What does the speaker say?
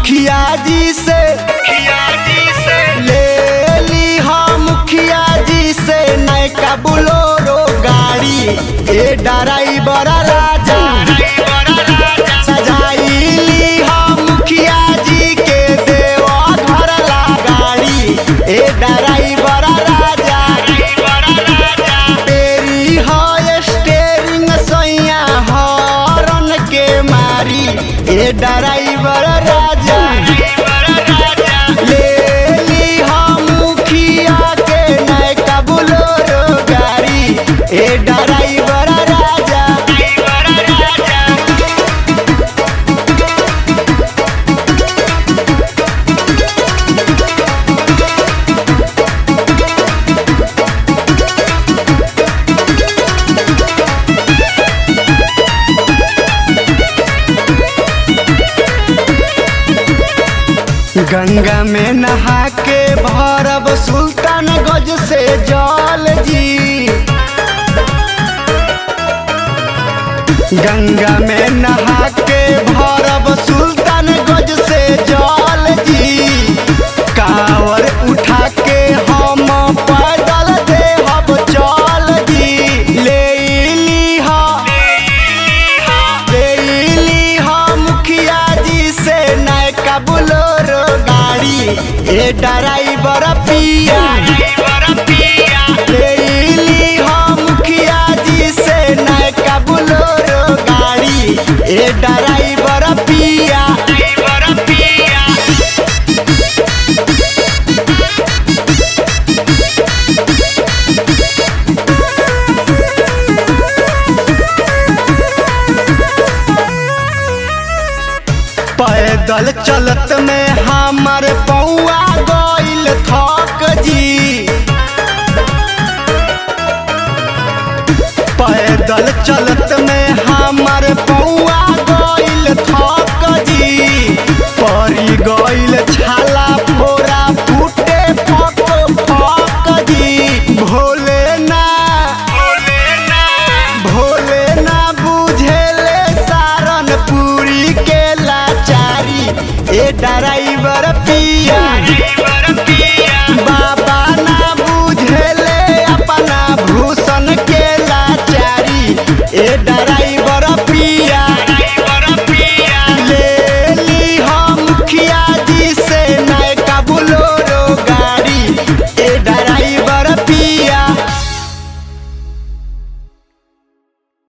मुखिया जी से ले ली हम मुखिया जी से नैका बुलोरो गाड़ी ए ड्राइवर राजा सजाइली हम मुखिया जी के देवा घर ला गाड़ी ए ड्राइवर राजा तेरी है स्टेरिंग सैया हॉर्न के मारी ए ड्राइवर राजा ले ली हम मुखिया के नैका बुलोरो गाड़ी ए ड्राइवर राजा गंगा में नहा के भरब सुल्तान गज से जल जी गंगा में नहा के भरब सुल्तान गज से जल जी कावर उठा के हम पैदल देहब चल जी ले ली हा लेली हम मुखिया जी से नैका बुलोरो गाड़ी ए ड्राइवर पिया लेली हम मुखिया जी से नैका बुलोरो गाड़ी ए ड्राइवर पिया पैदल चलत में हमर पौआ गइल थक जी पैदल चलत में हमर पौआ गइल थक जी परी गइल छाला फोरा फूटे फक फक जी भोले ना भोले ना बुझेले सारन पूरी के लाचारी ए डराई